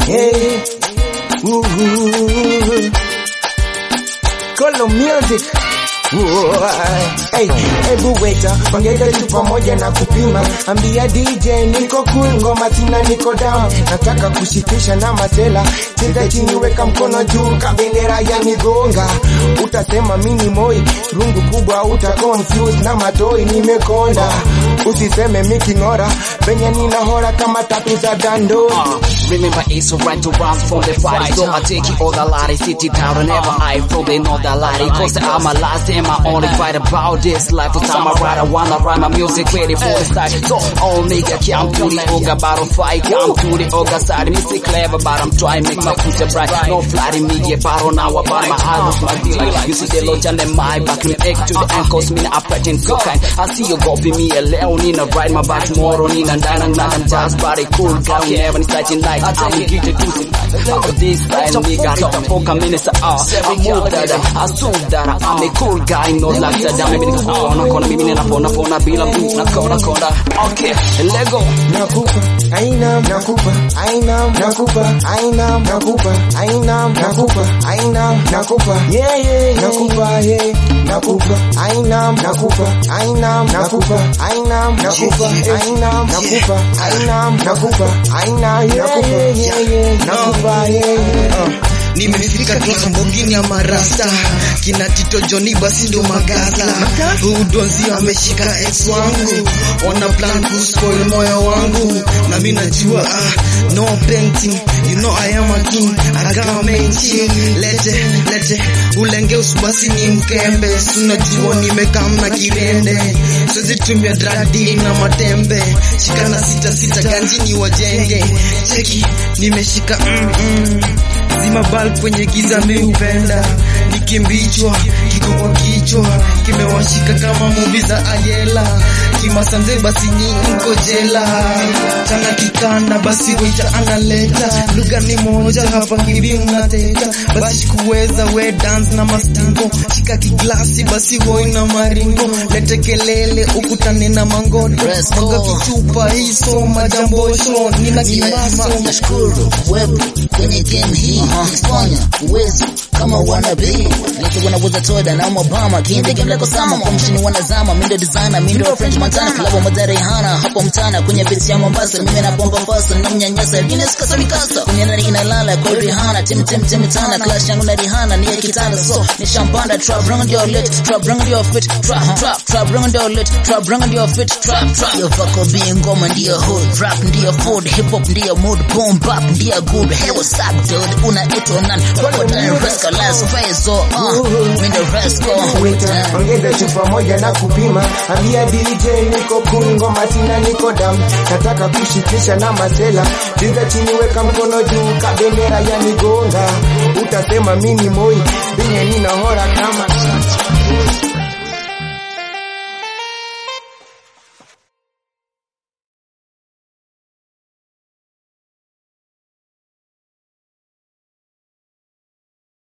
Hey, ooh, Kolo music. Ooh, Hey, hebu weta ongeza tu pamoja na kupima, ambia DJ niko cool, ngoma tina niko down, nataka kushikisha na masela, cheza chini, weka mkono juu, kabendera ya nigonga, utasema mini moi, rungu kubwa, uta confuse na matoi, nimekonda, usiseme miking'ora, venye ninahora kama tatu za dando. Uh, remember it's alright to run from the fight So I take it all the lottery, sit it down whenever I flow They know the lottery Cause I'm my last and my only fight about this life For time I ride, I wanna write my music ready for the start So all nigga can't do the Oga battle fight Come to the Oga side Me say clever but I'm trying make my future bright No flatty me get battle now about my albums my deal You see the load and my back Me egg to the ankles Me I pretend so kind I see you go be me a leo Nina ride my back tomorrow Nina dana nana jazz body cool guy Never ni starting like I'm get the juicy How this time nigga Toka minutes ah I move that I assume that I'm a cool guy No like that Mimi niko kona kona Mimi ninapona pona bila mtu na kona kona Okay Lego nakupa aina nakupa aina nakupa aina nakupa aina nakupa aina nakupa yeah yeah nakupa yeah nakupa aina nakupa aina nakupa aina nakupa aina nakupa aina nakupa aina yeah yeah yeah yeah nakupa yeah yeah nimefika klasa mbogini ya marasta kina tito joni basi ndo magaza udonzi ameshika ex wangu wana plan kuspoil moyo wangu na mi najua ah, no painting you know I am a king I got a main team lete lete ulenge usubasi ni mkembe sunajua nimekam na kirende siwezi tumia dradi na matembe shikana sita sita ganjini wajenge cheki nimeshika mm -mm. Zima bulb kwenye giza mi upenda nikimbichwa kiko kwa kichwa kimewashika kama muvi za Ayela kimasanze basi niko jela chana kikanda basi waita analeta lugha ni moja hapa hivi mnateta basi kuweza we dance na mastingo shika kiglasi basi woi na maringo lete kelele ukutane na mangoto mwaga kichupa hiso majambosho nina kimaso nashukuru wepo kwenye game hii Kifanya uwezo kama wannabe Niki wanaweza toda na Obama Kinde game like Osama Kwa mshini wanazama Mindo designer Mindo French Montana Klabu madare hana Hapo mtana Kwenye beats ya Mombasa Mimi na bomba fasa Na mnyanyasa Guinness kasa mikasa Kwenye nani inalala Kwa Rihanna Tim tim tim tana Clash yangu na Rihanna Ni ya kitanda So ni shampanda Trap rung your lit Trap rung your fit Trap trap Trap rung your lit Trap rung your fit Trap trap Yo vako being ngoma ndiyo hood Rap ndiyo food Hip hop ndiyo mood Boom bap ndiyo good Hey what's up dude Unaitwa nani Roll down Resco last phase Oh uh Mindo Resco Wita, ongeza chupa moja na kupima, ambia DJ niko cool, ngoma tina niko dam, nataka kushikisha na masela, cheza chini, weka mkono juu, kabendera ya nigonga, utasema mimi moi, venye ninahora kama